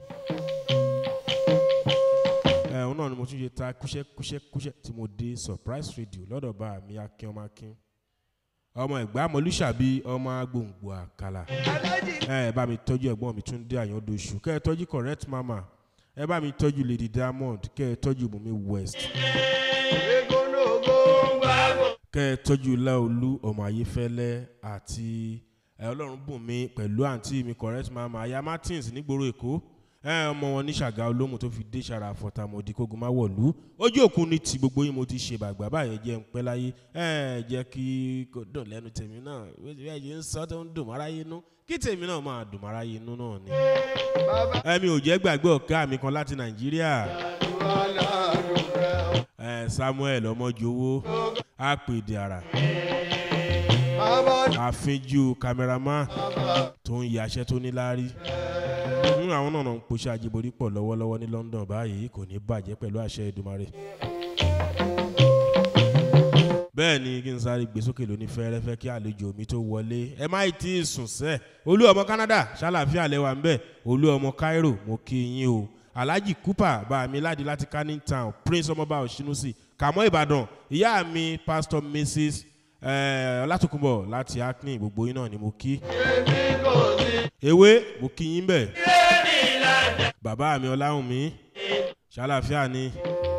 ẹ òun náà ni mo tún ṣe ta kúṣẹ́ kúṣẹ́ kúṣẹ́ tí mo dé surprise radio lọ́dọ̀ bá mi akin ọmọ akin ọmọ ẹ̀gbá mọ̀lúṣàbí ọmọ agbóǹgbò àkàlà Alájì ẹ bá mi tọ́jú ẹ̀gbọ́n mi tún dé àyàndóṣù kẹ́ ẹ tọ́jú correct mama ẹ bá mi tọ́jú lady diamond kẹ́ ẹ tọ́jú bùnmi west Egonogo gbàgbọ́. kẹ́ ẹ tọ́jú láolú ọmọ ayéfẹ́lẹ́ àti ẹ ọlọ́run bùnmi pẹ̀lú àǹtí mi correct mama aya martins nígboro èkó ẹ ọmọ wọn ní ṣàgá olómù tó fi dé sara àfọ̀tàmọ̀dì kógun má wọ̀lú ojú òkun ní ti gbogbo yín mo ti ṣe bàgbà báyẹn jẹ́ ń pẹ́ láyé ẹ jẹ́ kí kò dùn lẹ́nu tèmi náà bẹ́ẹ̀ yìí ń sọ tó ń dùn máráyé nú kí tèmi náà máa dùn máráyé nú náà ni Bàbá ẹmi ò jẹ́ gbàgbé ọ̀gá mi kan láti nàìjíríà wa ládùn rẹ̀ o. ẹ samuel ọmọjọwọ àpèdè àrà Bàbá àfinjú kámẹ́rámà tó ń yaṣẹ́ tó níláárí nínú àwọn náà ń poṣẹ́ àjẹborí pọ̀ lọ́wọ́lọ́wọ́ ní london báyìí kò ní bàjẹ́ pẹ̀lú àṣẹ ìdùmarè bẹ́ẹ̀ ni kí n sáré gbé sókè lóní fẹ́rẹ́fẹ́ kí àlejò mi tó wọlé ẹ má tí ì sùn sẹ́ olú ọmọ canada ṣàlàfíà lẹ́wà ń bẹ̀ olú ọmọ cairo mo kí yín o alhaji cooper bá mi ládi láti canning town prince ọmọọba òṣìnúsì kàmọ́ ìbàdàn ìyá mi pastor mrs eh, ọlátòkùnbọ̀ láti acne gbogbo yín náà ni mo kí ewé mo kí yín bẹ̀ bàbá mi ọláhùnmí ṣàlàfíà ni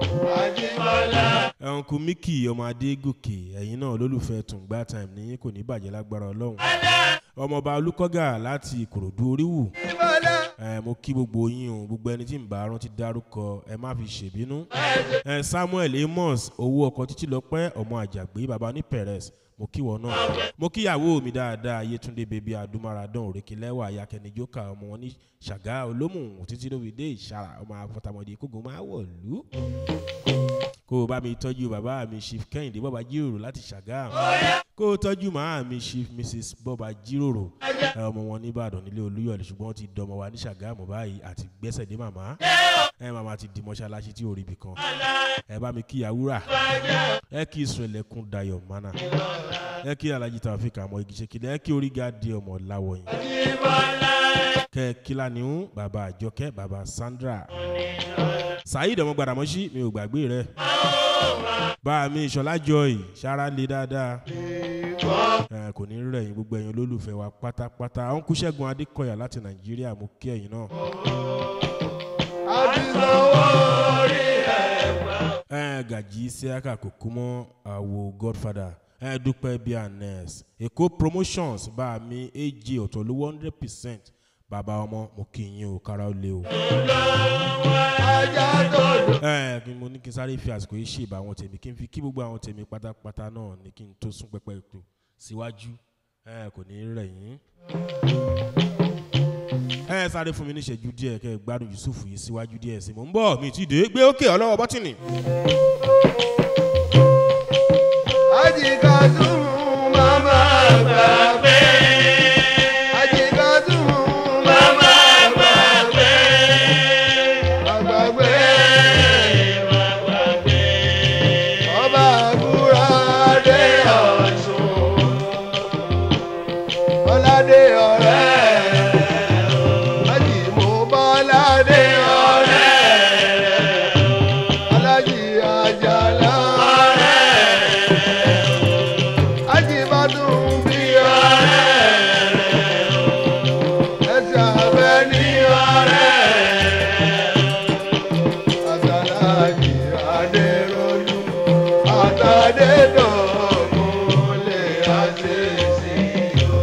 ẹ̀hùnkù mickey ọmọ adégòkè ẹ̀yin náà olólùfẹ́ tùǹgbà time ní kò ní bàjẹ́ lágbára ọlọ́run ọmọọba olùkọ́gà láti ìkòròdú oríwù Ìbàdàn. ẹ mo kí gbogbo yín o gbogbo ẹni tí ń bá rántí dárúkọ ẹ má fi ṣèbínú ẹ samuel amos owó ọkọ títí lọpẹ ọmọ àjàgbé baba ní perez mo kí wọn náà mo kíyàwó mi dáadáa yétúndé bèbí adúmáradán òrékelẹ́wà ayakẹnijókà ọmọ wọn ní ṣàgá olómù títí lóbi dé ìṣàrà ọmọ afọtàmọdé kógun máa wọ̀lú kó o bá mi tọ́jú bàbá mi chief kẹ́hìndé bọ́ba jíròrò láti ṣàgá kó o tọ́jú màá mi chief mrs bọ́ba jíròrò ẹ, ọmọ wọn nìbàdàn nílé olúyọ̀lẹ̀ ṣùgbọ́n wọ́n ti dọmọ wa ní ṣàgámù báyìí àti gbẹ́sẹ̀ dé màmá ẹ màmá ti di mọ́ṣáláṣí tí ò rí ibì kan ẹ bá mi kí yàwúrà ẹ kí ìsúnlẹ̀kùn dayọ̀ mánà ẹ kí alhaji taofik àmọ́ igi ṣe kílẹ̀ ẹ kí oríga di ọmọ láwọ̀yìn kẹ kílánìún bàbá àjọkẹ́ bàbá sandra saheed ọmọ gbàdàmọ́sí mi ò gbàgbé rẹ bá mi ìṣọlá joy ṣara lé dáadáa ẹ kò ní rẹ̀yìn gbogbo ẹ̀yin olólùfẹ́ wa pátápátá àwọn kú ṣẹ́gun adékọ̀yà láti nàìjíríà mo kí ẹ̀yin náà Àti sanwó orí ẹ̀. ẹ gàjí síákà kòkó mọ́ àwo godfather ẹ dúpẹ́ bíi anes èkó promotions bá mi ag ọ̀tọ̀ lówó hundred percent bàbá ọmọ mo kì í yín o kára ó lé o. ajá tó dùn. ẹ kí mo ní kí n sáré fi àsìkò yìí ṣèbà àwọn tèmi kí n fi kí gbogbo àwọn tèmi pátápátá náà ní kí n tó sún pẹpẹ ètò síwájú ẹ kò ní rẹ̀ yín. ẹ sáré fún mi ní ìṣẹ́jú díẹ̀ kẹ́ ẹ gbádùn yusuf yìí síwájú díẹ̀ sí mo ń bọ̀ mi ti dé gbé òkè ọlọ́wọ́ bọ́tìnì. Ajikadun mama gbàgbé. Ajikadun mama gbàgbé. Gbàgbé. Ọba àgùrà dé ọ̀ṣun. Bọ́ládé ọ̀rẹ́. Ajímọ̀bọ́ládé ọ̀rẹ́. Alájí àjàlá ọ̀rẹ́. Ajíbádùn bí ọ̀rẹ́ ẹsẹ̀ abẹ ní ọ̀rẹ́ àtàlájì adéròjú àtàdédọ̀gún lè àṣeṣe o.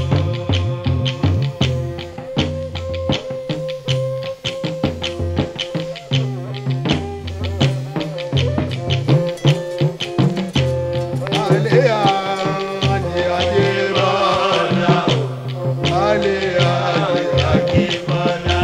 Alẹ́ àjẹ àjẹ bọ́lá. Alẹ́ àjẹ àjẹ bọ́lá.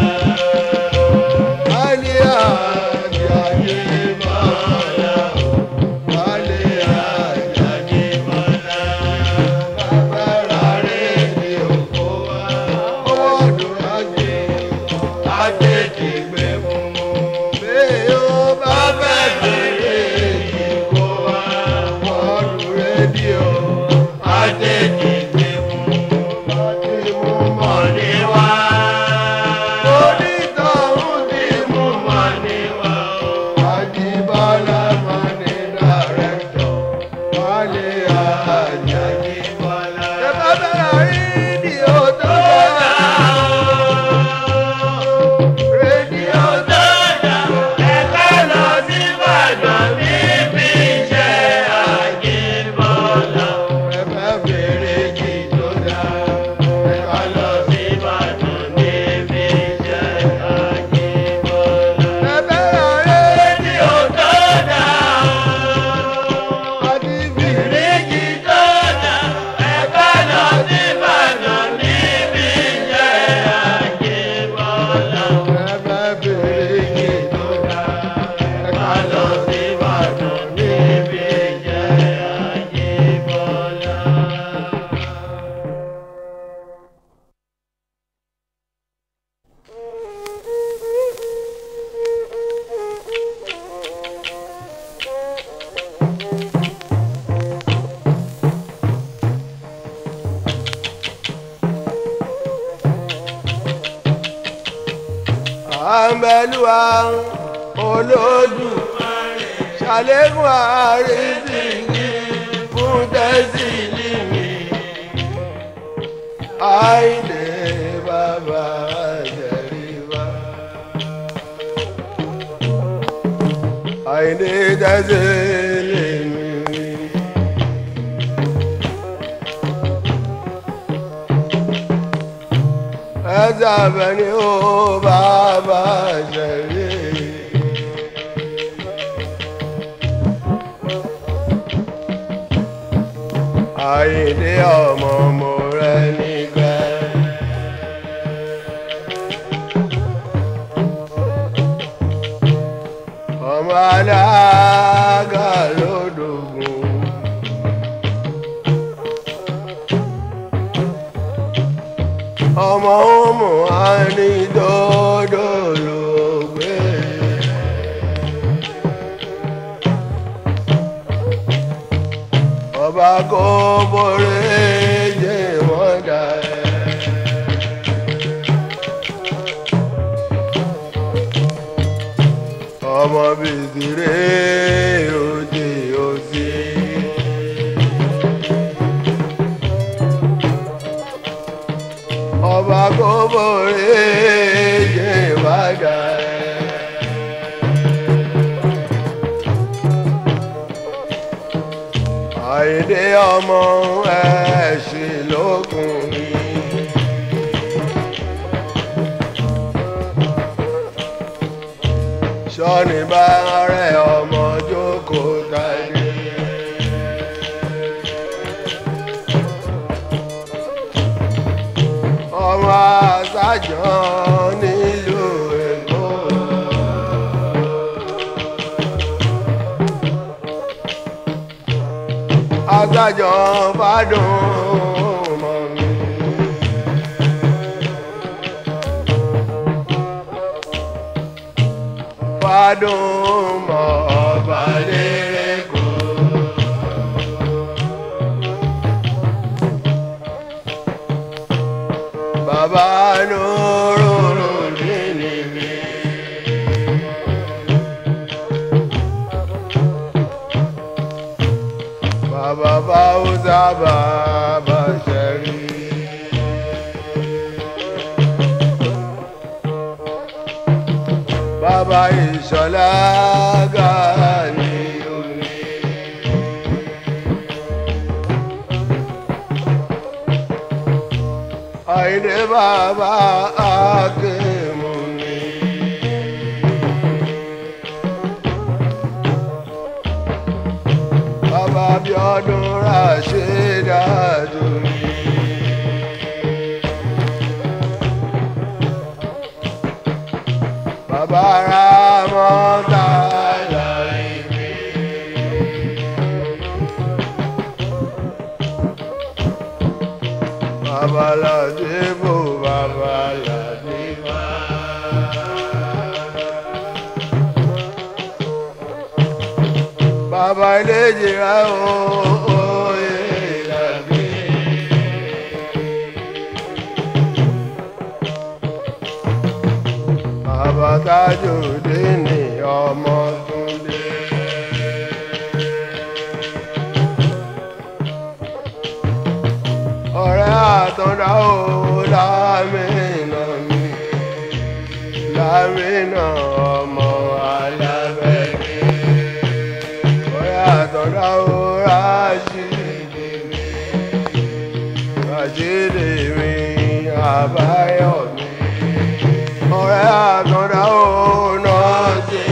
Alẹ́ àjẹ àjẹ bọ́lá. Alẹ́ àjẹ àjẹ bọ́lá. Bàbá rẹ̀ ni òkú wa. Owó ọdún ajé. Ajé ti gbẹ fún mu. Bẹ́ẹ̀ ó bá fẹ́ bèrè ìkó wa. Ọdún rédíò. Ajé ti gbẹ fún mu. Ajé mú mọ̀lẹ́ wá. Onítọ̀hún ti mú mọ̀lẹ́ wá. Ajíbọ́lá mọ̀lẹ́ dàrẹ́tọ̀. Wálé àjà Ajíbọ́lá. Ẹ bá bẹ̀rẹ̀ rédíò tó dáa. Rédíò tó dáa. Ẹ ká lọ sí Ìbàdàn níbi iṣẹ́ Ajíbọ́lá. Ẹ bá bẹ̀rẹ̀ kí tó dáa. Ẹ ká lọ sí Ìbàdàn níbi iṣẹ́ Ajíbọ́lá. Ẹ bẹ̀rẹ̀ rédíò tó dáa. Àti bìrìkì tó dáa. Ẹ ká lọ sí Ìbàdàn níbi iṣẹ́ Ajíbọ́lá. Ẹ bá bẹ̀rẹ̀ kí tó dáa. Ẹ ká lọ sí Ìbàdàn níbi iṣẹ́ Ajíbọ́lá. àmbẹ̀lúwa olódù ṣàlékún àrísìkí fún tẹ́sílì mi àìdè bàbá àjẹríwá àìdè tẹ́sílì mi. ẹ̀sà bẹ̀ni ó bàbá ṣẹ̀lẹ̀. àyèdè ọmọ mo rẹ nígbà. ọmọ alága lódògùn. ọmọ ọmọ àní dọdọ ló gbé. ọba kò borí jẹ wọn dà ẹ. ọmọ bìtìrẹ òde òsì. ọba kò borí jẹ wọn dà ẹ. àyíndé ọmọ ẹ̀ṣin lókùnrin. sọ́ni bá rẹ̀ ọmọ jókòó tàdé. ọmọ àṣàjọ nílùú èkó. àṣàjọ fàdùn mọ́ mi. fàdùn mọ́ ọba lérè kó. bàbá nùrùrù nínú mi. bàbá báwùsà bàbá ṣẹ̀rí. bàbá ìṣọ̀lá gàní omi. àìdè bàbá akémù ni. bàbá bíọ́dún ràṣẹ́dájú ni. bàbá ramọ́ta láìpẹ́. babalade bo babalade ma. bàbá ilé jìrá o oyè ìdàgbé. bàbá tájòdé ní ọmọ túndé. ọ̀rẹ́ àtọ̀dá o lámìnà mi lámìnà ọmọ alábẹ́rẹ́ ọ̀rẹ́ àtọ̀dá o ráṣídì mi ráṣídì mi àbáyọ̀ mi ọ̀rẹ́ àtọ̀dá o nọ́ọ̀sì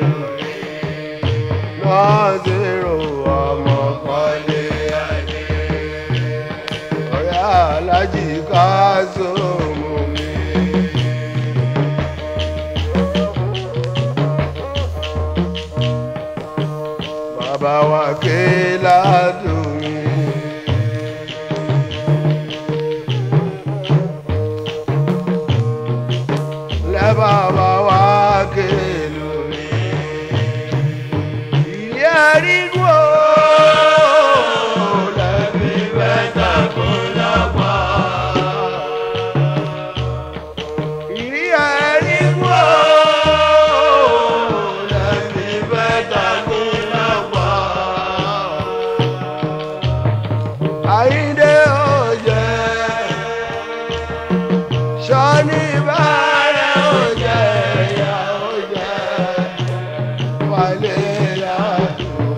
nọ́ọ̀sì rò ọmọ kọ́lé adé ọ̀rẹ́ alájì káṣọ́mù mi. bàbá wa ké ládùn mi. lẹ́ bàbá wa ké lómi. ilé àrígbó lẹ́bí bẹ́tà kó lápá. ilé àrígbó lẹ́bí bẹ́tà kó lápá. àyíndé ọ̀jẹ̀ sọ́ni bàrẹ̀ ọ̀jẹ̀ ìyá ọ̀jẹ̀ wálé ládùn.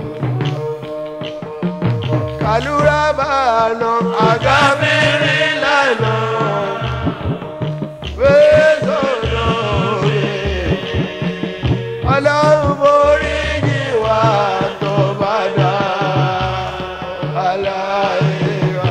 kàlúrà bàánà àga mẹ́rin lánà fẹ́sọ̀nà òye ọlọ́run borí jìwà tó bá dá aláìra.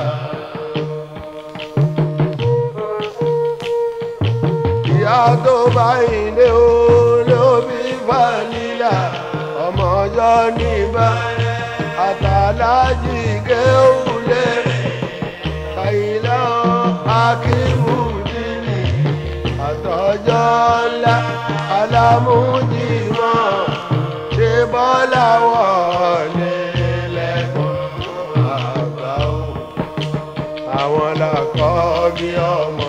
ìyá tó bá ilé o ló bí fanilà ọmọ ọjọ́ níbà àtàlájì kéwùlé kàyílá akíwùdílì àtọ́jọ́ ńlá alámújìmọ́ ṣe bọ́lá wọlé lẹ́kọ̀ọ́ àgbà o àwọn làkọ́ bí ọmọ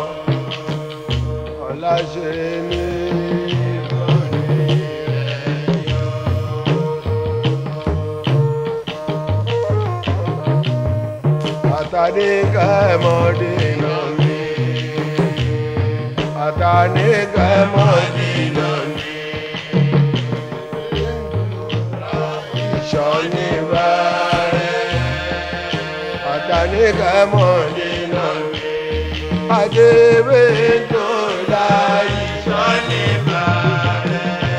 ọláṣẹ ní ìkànnì rẹ̀ yọ. àtàdé kẹ́mọ́dé náà ní àtàdé kẹ́mọ́dé náà ní ìṣọ́ni bá rẹ̀. Jàníkẹ́ Mọ̀dínà Adébé tó láyé sọ́ni bàrẹ̀.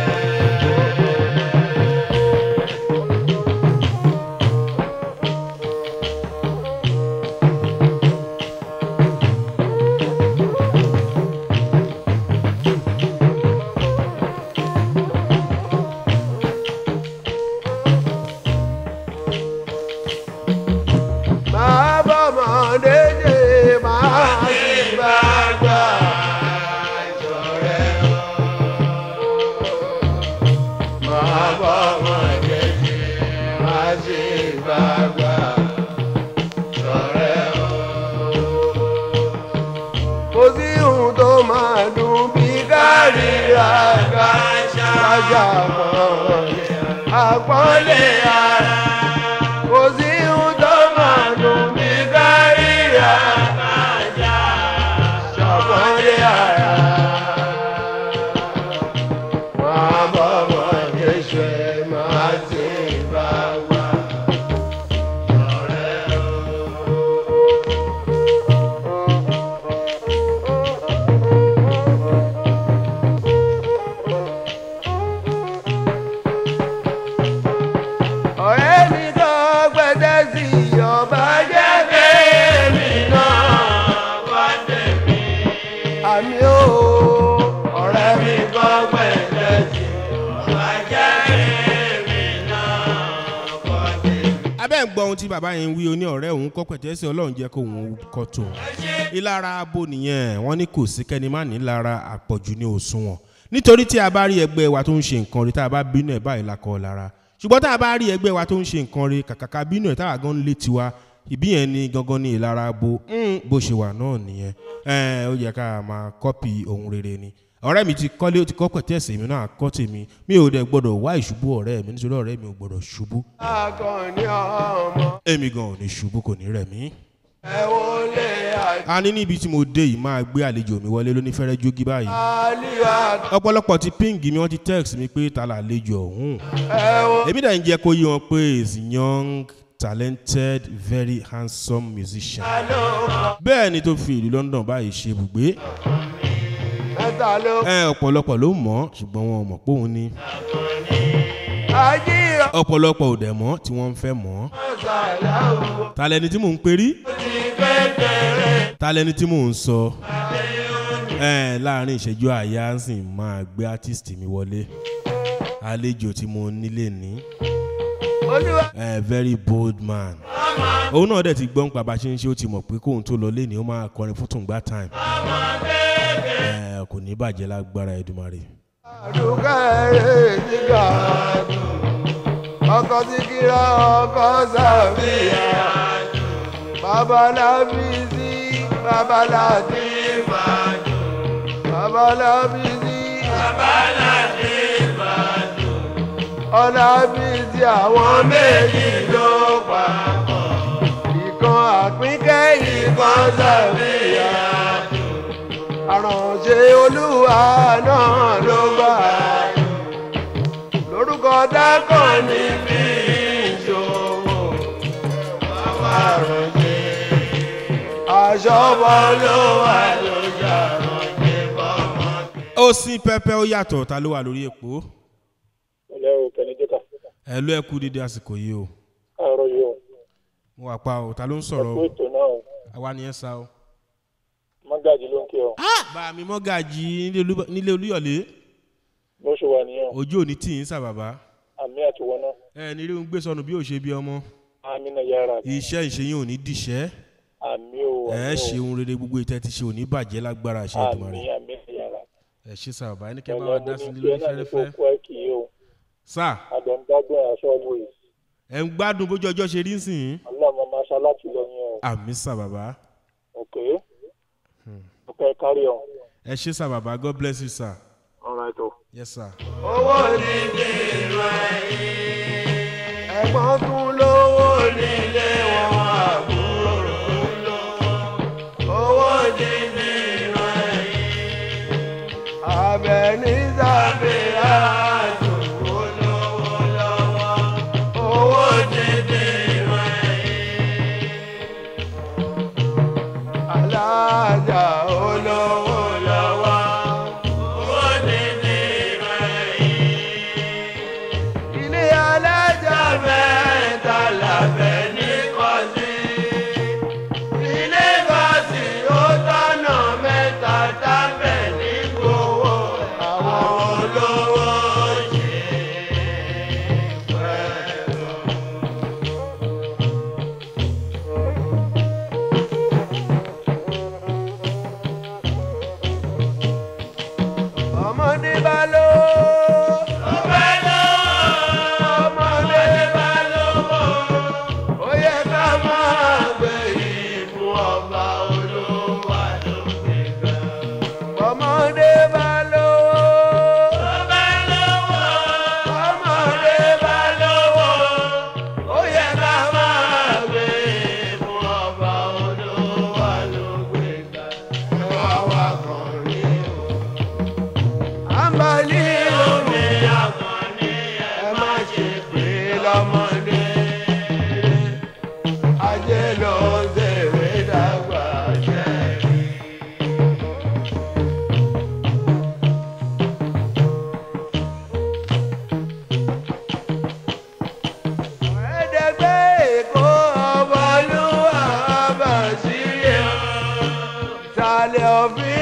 máa bọ́ mọ̀dé dé máa sì bá gbà ìṣọ̀rẹ́ o. máa bọ́ mọ̀dé dé máa sì bá gbà ìṣọ̀rẹ́ o. kò sí ohun tó máa dùn bí kárí àgbà ṣáájà mọ́ àpọ́nlé ara kò sí ohun tó máa dùn bí kárí àgbàjá ṣàpọ́nlé ara. máa bọ́ mọ́ Jésù ẹ̀ máa ti bá wà. ọ̀rẹ́ o. ọ̀rẹ́ mi tó gbẹ́dẹ́ sí ọba jẹ́ kéèmí náà wá tẹ̀mí. àmì ó ọ̀rẹ́ mi tó gbẹ́dẹ́ sí ọba jẹ́ kéèmí náà wá tẹ̀mí. abẹ́ ń gbọ́ ohun tí bàbá yẹn ń wí o ní ọ̀rẹ́ òun kọ́ pẹ̀tẹ́sì ọlọ́run jẹ́ kó òun kọ́ tó ìlara abo nìyẹn wọ́n ní kò sí kẹ́ni má ní lára àpọ̀jù ní òṣùwọ̀n nítorí tí a bá rí ẹgbẹ́ wa tó ń ṣe nǹkan rí tá a bá bínú ẹ̀ báyìí la kọ́ lára ṣùgbọ́n tá a bá rí ẹgbẹ́ wa tó ń ṣe nǹkan rí kàkàkà bínú ẹ̀ tá a gan ń lé tiwa ìbí yẹn ni gangan ní ìlara abo mm, bó ṣe wà náà nìyẹn ẹ ó yẹ ká máa kọ́pì ohun rere ni ọ̀rẹ́ mi ti kọ́lé ó ti kọ́ pẹ̀tẹ́sì mi náà kọ́ tèmi mi ò dẹ̀ gbọ́dọ̀ wá ìṣubú ọ̀rẹ́ mi nítorí ọ̀rẹ́ mi ò gbọ́dọ̀ ṣubú akọni ọmọ èmi gan ò ní ṣubú kò ní rẹ̀ mí. ẹ wọlé a ní níbi tí mo dé yìí máa gbé àlejò mi wọlé lóní fẹ́rẹ́ jógí báyìí. àlìyá ọ̀pọ̀lọpọ̀ ti píǹgì mi wọ́n ti text mi pé ta là àlejò ọ̀hún. ẹ wọ. èmi dà ń jẹ́ kó yí wọn pé is young talented very handsome musician. bẹ́ẹ̀ ni tó fi ìlú London báyìí ṣe ibùgbé. mẹ́ta ló ẹ ọ̀pọ̀lọpọ̀ ló mọ̀ ọ́ ṣùgbọ́n wọn ò mọ̀ pé òun ni. ajíra ọ̀pọ̀lọpọ̀ ò dẹ̀ mọ̀ tí wọ́n ń fẹ́ mọ̀ ọ́. ṣàlàwò ta lẹni tí mò ń perí. ti fẹ́ bẹ̀rẹ̀. ta lẹni tí mò ń sọ. ẹ láàrin ìṣẹ́jú àyà ń sìn máa gbé artist mi wọlé àlejò tí mo nílé ní olúwa ẹ very bold man òun náà dẹ̀ ti gbọ́n pa bá a ṣe ń ṣe ó ti mọ̀ pé kóun tó lọ lé ní ó máa kọrin fún tùǹgbà time ẹ kò ní bàjẹ́ lágbára Èdùmàrè. àdùkẹ́rẹ́ nígbà ọkọ̀ tí kíra ọkọ̀ sàbíyà babalábísí babaláti babalábísí ọlábísí àwọn méjì ló papọ̀ ìkan àpínkẹ́ ìkan sàbíyà àránṣẹ́ olúwa náà ló gbà lórúkọ dákọ̀ níbi ìṣòwò bàbá àránṣẹ́ aṣọ́bọ̀ ló wà lójà àránṣẹ́ bọ́mọ. ó sin pẹpẹ ó yàtọ̀ ta ló wà lórí èpò ilé o kẹ́ni jẹ́ka ẹ ló ẹ kú dídí àsìkò yìí o káàárọ̀ yìí o mo wà pa o ta ló ń sọ̀rọ̀ ẹ̀kú o ètò náà o àwa ni ẹ sá o. mọ́gàjì ló ń kí ọ bá mi mọ́gàjì nílé Olú- nílé olúyọ̀lé bó ṣe wà nìyẹn ojú òní tì í sà bàbá àmì àtiwọ́ náà ẹ ní rí ń gbé sọnù bí ò ṣe bí ọmọ àmì náà yára iṣẹ́ ìṣeyín ò ní dìṣẹ́ àmì o ẹ àmì ṣe o ohun rere gbogbo ìtẹ́ ti ṣe ò ní bàjẹ́ lágbára ṣe àmì Èdùmàrè àmì náà yára ẹ ṣe sà bàbá ẹni kẹ́ bá wa dá sí ní nílé náà ní kó fẹ́rẹ́fẹ́ kú àìkì yìí o sà àdọ̀ǹdágbọ̀n aṣọ always ẹ ń gbádùn bójú ọjọ́ ṣe rí ń sìn ọlọ́mọ máa ṣá láti lọ yẹn o àmì sà bàbá ok ok kárí ọ. ẹ ṣe sà bàbá God bless you sir alright o. yes sir. owó ní nínú ẹ̀yìn ẹ̀gbọ́n tún lówó nílé wọn àbúrò tún lówó owó ní nínú ẹ̀yìn abẹ́ní sábẹ́ àdúgbò lówó lọ́wọ́ owó ní nínú ẹ̀yìn alájà olówó lọ́wọ́. Owó tètè rẹ̀yìn. Ilé alájà mẹ́ta làbẹ̀ ní kọ́sí. Ilé kọ́sí ó tọ́nà mẹ́ta tábẹ̀ ní gbowó. Àwọn olówó ṣe pẹ̀lú. ọmọdé bá lọ. ọbẹ̀ lọ. ọmọdé bá lówó. ó yẹ ká máa gbé ìbú ọba olówó àdókè gan. ọmọdé bá lówó. ọbẹ̀ lówó. ọmọdé bá lówó. ó yẹ ká máa gbé ìbú ọba olówó àdókè gan. àwa kan ní o àǹbálí omi àkànní ẹ má ṣe pé lọ́mọdé ajé ló ń ṣèwé dàgbà jẹ́rìí. ẹ̀ẹ́dẹ́gbẹ́ èkó ọmọlúwà bá sílẹ̀ sálẹ̀ òfin.